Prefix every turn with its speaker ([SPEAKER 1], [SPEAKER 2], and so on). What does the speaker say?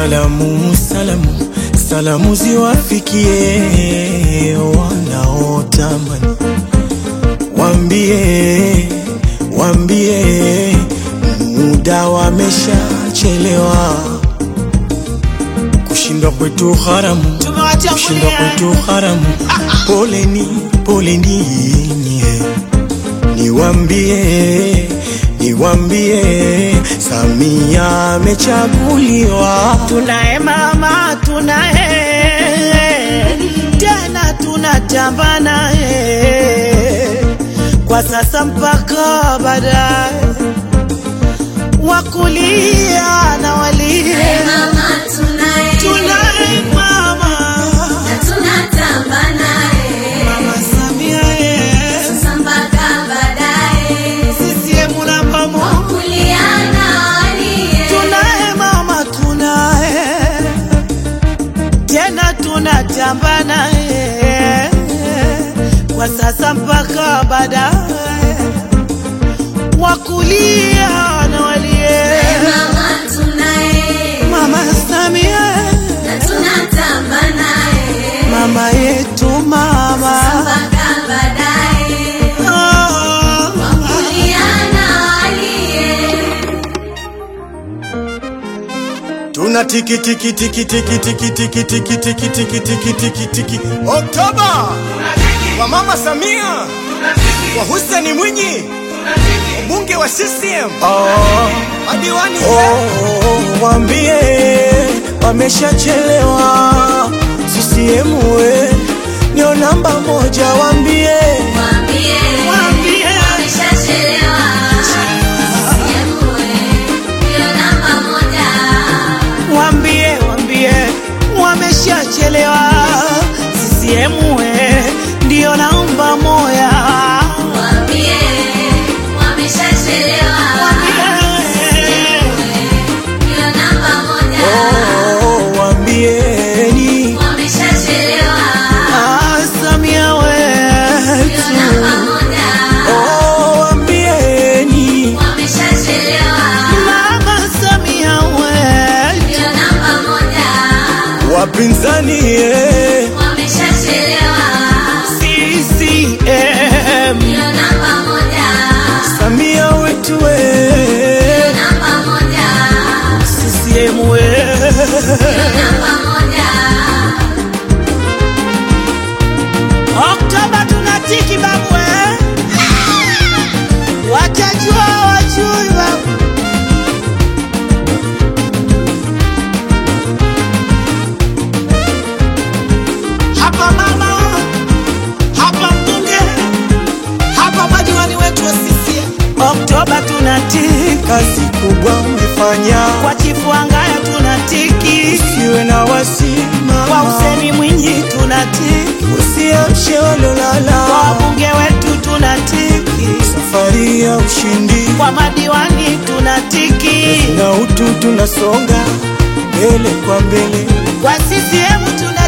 [SPEAKER 1] Salamu, salamu, salamu ziwafikie wanaotamani, wambie, wambie muda wameshachelewa, kushindwa kwetu haramu, kushindwa kwetu haramu. Poleni, poleni nyie, niwambie, niwambie Samia amechaguliwa.
[SPEAKER 2] Tunaye mama, tunaye tena, tunatamba naye kwa sasa mpaka baadaye, wakulia na walie.
[SPEAKER 3] Mama tunaye,
[SPEAKER 2] Tunaye mama,
[SPEAKER 3] tunatamba naye,
[SPEAKER 2] mama Samia ye,
[SPEAKER 3] sasa mpaka baadaye,
[SPEAKER 2] CCM namba moja.
[SPEAKER 3] kulia na walie.
[SPEAKER 2] Tunaye mama, tunaye tena, tunatamba naye kwa sasa mpaka baadaye, wakulia na walie.
[SPEAKER 3] Mama tunaye,
[SPEAKER 2] Mama Samia,
[SPEAKER 3] na tunatamba naye,
[SPEAKER 2] mama yetu, mama
[SPEAKER 3] mpaka baadaye,
[SPEAKER 2] Ah.
[SPEAKER 3] kulia na walie.
[SPEAKER 1] Tuna tiki tiki tiki tiki tiki tiki tiki tiki tiki tiki tiki tiki Oktoba kwa Mama Samia kwa Hussein Mwinyi mbunge wa CCM madiwani oh, wambie wameshachelewa CCM we ndio namba moja wambie
[SPEAKER 3] Waambie,
[SPEAKER 2] Waambie.
[SPEAKER 3] wameshachelewa. CCM ndio namba moja.
[SPEAKER 2] Wambie, wambie wameshachelewa. CCM we ndio namba moya.
[SPEAKER 3] Waambie, wameshachelewa. Ndio namba moja.
[SPEAKER 1] oh, wambieni
[SPEAKER 3] Wameshachelewa.
[SPEAKER 2] Ah, Samia
[SPEAKER 3] Ndio
[SPEAKER 2] wetu
[SPEAKER 3] namba moja.
[SPEAKER 1] oh, wambieni
[SPEAKER 3] Wameshachelewa.
[SPEAKER 2] Mama Samia wetu
[SPEAKER 3] Ndio namba moja.
[SPEAKER 1] wapinzani eh.
[SPEAKER 3] Wameshachelewa.
[SPEAKER 2] CCM
[SPEAKER 3] Ndio namba moja.
[SPEAKER 1] Samia wetu we
[SPEAKER 3] Ndio namba moja.
[SPEAKER 2] CCM we
[SPEAKER 3] Namba moja.
[SPEAKER 2] Oktoba tunatiki babu eh? Watajua wajui babu Hapa mama, hapa mbunge, hapa madiwani wetu wa CCM. Oktoba tunatiki,
[SPEAKER 1] kazi kubwa umefanya
[SPEAKER 2] kwa chifu Angaya tunatiki,
[SPEAKER 1] usiwe na wasima
[SPEAKER 2] kwa Huseni Mwinyi tunatiki,
[SPEAKER 1] usiamshe
[SPEAKER 2] kwa
[SPEAKER 1] walolala
[SPEAKER 2] wabunge wetu tunatiki,
[SPEAKER 1] safari ya ushindi
[SPEAKER 2] kwa madiwani tunatiki,
[SPEAKER 1] na utu tunasonga mbele kwa mbele
[SPEAKER 2] kwa CCM tunatiki.